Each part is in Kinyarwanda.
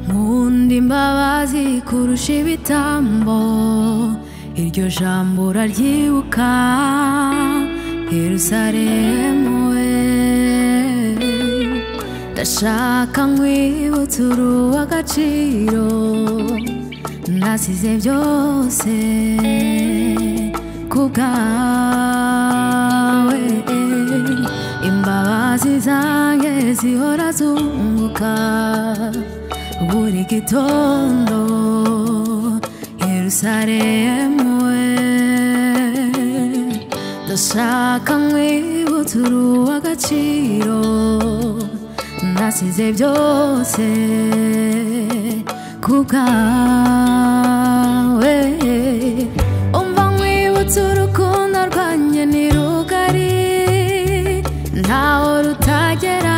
nkunda imbabazi kurusha ibitambo iryo jambo uraryibuka yerusalemu we ndashaka nkwibutsa uruwa agaciro nasize byose ku bwawe imbabazi zanjye zihora zunguka buri gitondo yerusalemu we ndashaka nkwibutsa uruwa agaciro nasize byose ku bwawe umva nkwibutsa urukundo rwanjye ni rugari ntaho rutagera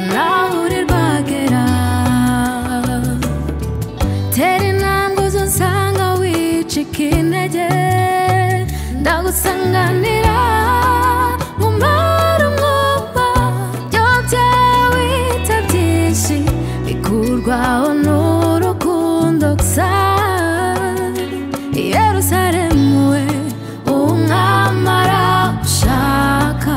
ntaho uri rwagera tera intambwe zo nsanga wicika intege ndagusanganira nkumara umwuka byose wita byinshi bikurwaho n'urukundo gusa yerusalemu we umwamara ushaka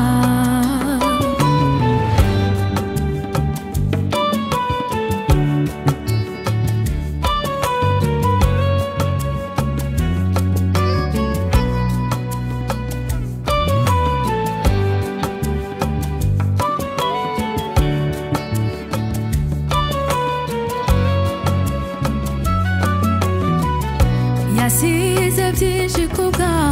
yasize byinshi ku bwawe